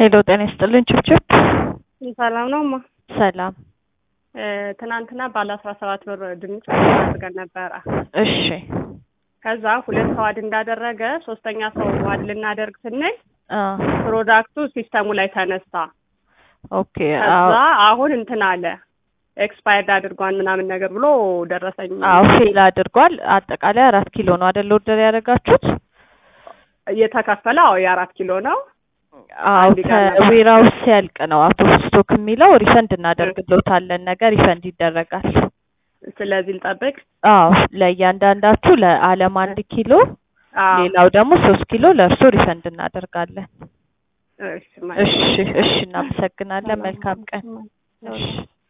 ሄሎ ጤና ይስጥልኝ ችብችብ ሰላም ነው እማ። ሰላም እ ትናንትና ባለ አስራ ሰባት ብር ድንች ኦርደር አድርገን ነበረ። እሺ ከዛ ሁለት ሰው አድ እንዳደረገ ሶስተኛ ሰው አድ ልናደርግ ስንል አ ፕሮዳክቱ ሲስተሙ ላይ ተነሳ። ኦኬ ከዛ አዎ አሁን እንትን አለ ኤክስፓየርድ አድርጓን ምናምን ነገር ብሎ ደረሰኝ አዎ ፌል አድርጓል አጠቃላይ አራት ኪሎ ነው አይደል ኦርደር ያደረጋችሁት እየተከፈለ አዎ የአራት ኪሎ ነው። አዎ አንድ ጋር ነበር። ከዌራውስ ሲያልቅ ነው አውት ኦፍ ስቶክ የሚለው ሪፈንድ እናደርግሎታለን ነገር ሪፈንድ ይደረጋል ስለዚህ ልጠብቅ። አዎ ለእያንዳንዳችሁ ለአለም አንድ ኪሎ አዎ ሌላው ደግሞ ሶስት ኪሎ ለእርሶ ሪፈንድ እናደርጋለን እሺ እሺ እሺ እናመሰግናለን መልካም ቀን እሺ